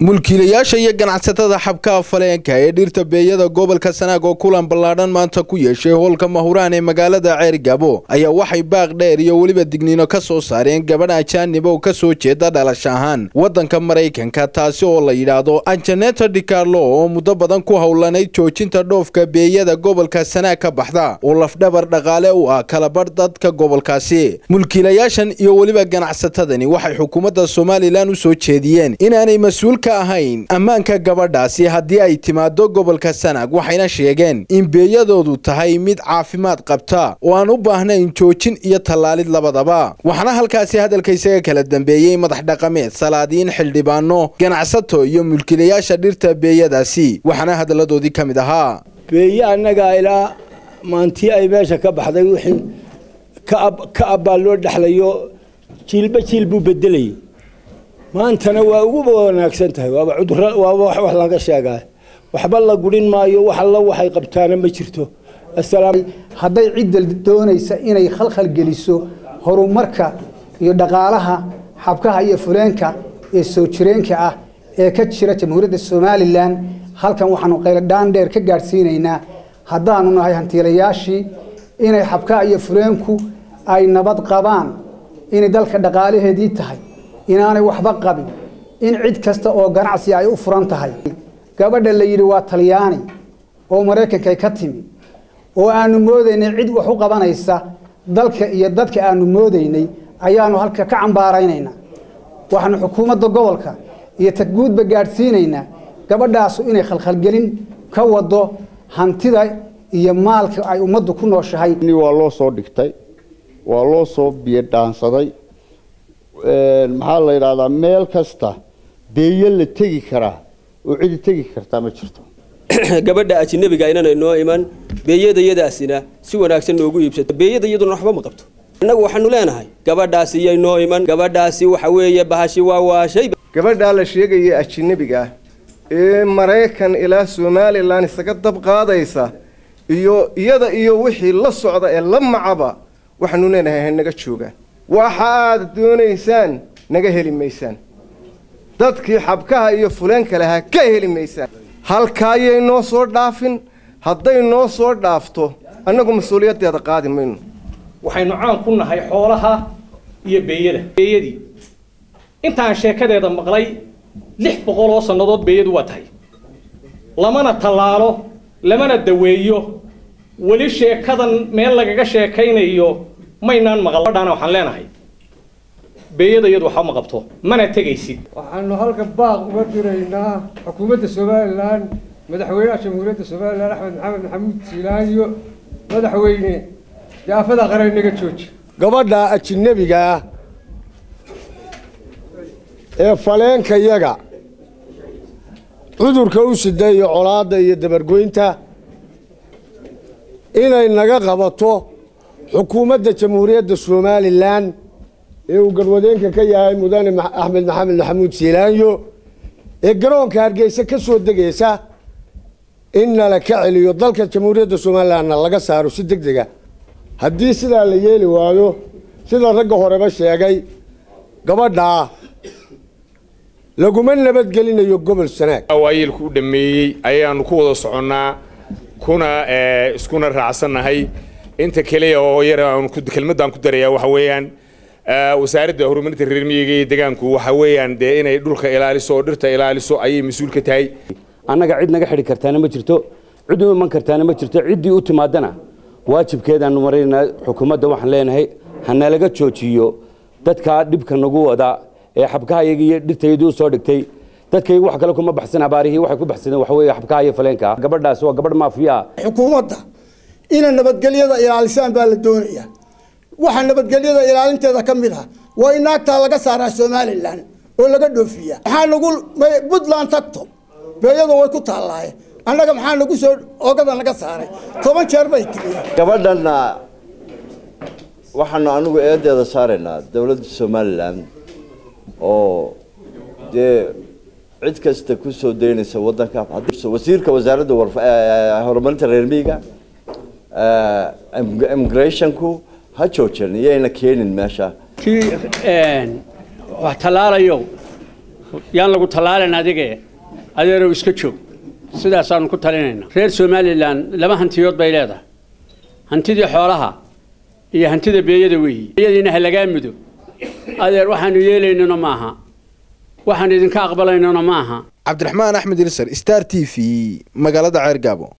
mulkiilayaasha iyo ganacsatada xabkaha faleenka ee dhirta beeyada gobolka sanaag oo kulan ballaadhan maanta ku yeeshay hoolka mahuraan ee magaalada ceergabo ayaa waxay baaq dheer iyo weliba digniino ka soo saareen gabadh ajaanib oo ka soo jeeda dhalasho ahaan waddanka maraykanka taasi oo la yidhaahdo anjaneta dicarlo oo muddo badan ku howlanayd joojinta dhoofka beeyada gobolka sanaag ka baxda oo lafdhabar dhaqaale u ah kalabadh dadka gobolkaasi mulkiilayaashan iyo weliba ganacsatadani waxay xukuumadda somalilan u soo jeediyeen inaanay mas-uul ka ahayn ammaanka gabadhaasi haddii ay timaado gobolka sanaag waxayna sheegeen in beeyadoodu tahay mid caafimaad qabta oo aan u baahnayn joojin iyo tallaalid labadaba waxaana halkaasi hadalka isaga kala dambeeyey madax dhaqameed salaadiin xildhibaano ganacsato iyo mulkiilayaasha dhirta beeyadaasi waxaana hadalladoodii ka mid ahaa beeye annagaa ilaa maantii ay meesha ka baxday wixii ka abbaa loo dhexlayo jiilba jiil buu bedelayay maantana waa uguba wanaagsan tahay waaba cuduro waaba wax wax laga sheegaa waxba la gurin maayo wax alla waxay qabtaana ma jirto hadday cidda doonaysa inay khalkhal geliso horumarka iyo dhaqaalaha xabkaha iyo fuleenka ee soo jireenka ah ee ka jira jamhuuriyadda somalilan halkan waxaanu qayladhaan dheer ka gaadhsiinaynaa haddaanu nahay hantiilayaashii inay xabkaha iyo fuleenku ay nabad qabaan inay dalka dhaqaalaheedii tahay inaanay waxba qabin in cid kasta oo ganacsi ay u furan tahay gabadha la yidhi waa talyaani oo maraykankay ka timi oo aanu moodaynay cid wax u qabanaysa dalka iyo dadka aanu moodaynay ayaanu halka ka cambaaraynaynaa waxaanu xukuumadda gobolka iyo tagguudba gaadhsiinaynaa gabadhaasu inay khalkhalgelin ka wado hantida iyo maalka ay ummaddu ku nooshahay waa loo soo dhigtay waa loo soo biyodhaansaday maxaa la yidhahdaa meel kasta beeyo la tegi karaa oo cidi tegi kartaa ma jirto gabadha ajinabiga inana noo iman beeyadayadaasina si wanaagsan noogu iibsato beeyada iyaduna waxba ma qabto innagu waxaanu leenahay gabadhaasi iyay noo iman gabadhaasi waxa weeye bahashi waa waashay gabadhaa la sheegaya ajinabiga ah ee maraykan ilaa somalilan isaga dab qaadaysa iyo iyada iyo wixii la socda ee la macaba waxaanu leenahay hanaga joogaan waxa aad doonaysaan naga heli maysaan dadkii xabkaha iyo fuleenka lahaa ka heli maysaan halkaayay noo soo dhaafin hadday noo soo dhaafto annagu mas-uuliyaddeeda qaadi mayno waxaynu caan ku nahay xoolaha iyo beeyada beeyadii intaan sheekadeeda maqlay lix boqol oo sannadood beeyadu waa tahay lamana tallaalo lamana daweeyo weli sheekadan meel lagaga sheekaynayo maynaan maqal badhaana waxaan leenahay beeyada iyadu waxba ma qabto mana tegaysid waxaanu halkan baaq uga diraynaa xukuumadda somalilan madaxweynaha jamhuuriyadda somalilan axmed maxamed maxamuud siilaanyo madaxweyne jaafada qaran naga jooji gabadha ajinabiga ah ee faleenkayaga cudurka u sida iyo colaadda iyo dabargoynta inay naga qabato xukuumadda jamhuuriyadda somalilan ee uu garwadeenka ka yahay mudane axmed maxamed maxamuud siilaanyo ee garoonka hargeysa ka soo degaysa in nala ka celiyo dalka jamhuuriyadda somalilanna laga saaro si deg dega haddii sidaa la yeeli waayo sida ragga horeba sheegay gabadhaa laguma nabadgelinayo gobol sanaag waayeelku u dhameeyey ayaanu ku wada soconnaa kuna iskuna raacsannahay inta keliya oo yar kelmadaan ku darayaa waxa weeyaan wasaaradda horumarinta reer miyiga iyo deegaanku waxa weeyaan dee inay dhulka ilaaliso oo dhirta ilaaliso ayay mas-uul ka tahay annaga cid naga xidhi kartaana ma jirto cid u iman kartaana ma jirto ciddii u timaadana waajibkeedaanu maraynaa xukuumadda waxaan leenahay hanalaga joojiyo dadkaa dhibka nagu wada ee xabkahayaga iyo dhirtayadii u soo dhigtay dadkaygu wax kale kuma baxsan abaarihii waxay ku baxsadeen waxa weeye xabkaha iyo faleenka gabadhaasi waa gabadh maafiya ah xukuumadda inay nabadgelyada ilaalisaan baa la doonayaa waxaa nabadgelyada ilaalinteeda ka mid ah waa in naagtaa laga saaraa somalilan oo laga dhoofiyaa maxaa nagu puntland tagto beeyadu way ku taallaaye annaga maxaa nagu soo oogada naga saaray toban jeer bay timi gabadhanna waxaanu anigu eedeeda saaraynaa dowladda somalilan oo dee cid kasta ku soo daynaysa waddanka wasiirka wasaaradda horumarinta reer miyiga immigrationku ha joojin iyayna keenin meesha kii wax tallaalayo yaan lagu tallaalin adige adeerow iska joog sidaasaanu ku talinaynaa reer somalilan laba hantiyood bay leedahay hantidii xoolaha iyo hantida beeyada weeyi beeyadiina ha lagaa mudo adeer waxaanu yeelaynana maaha waxaan idinka aqbalaynana maaha cabdiraxmaan axmed ilsar star t v magaalada ceergaabo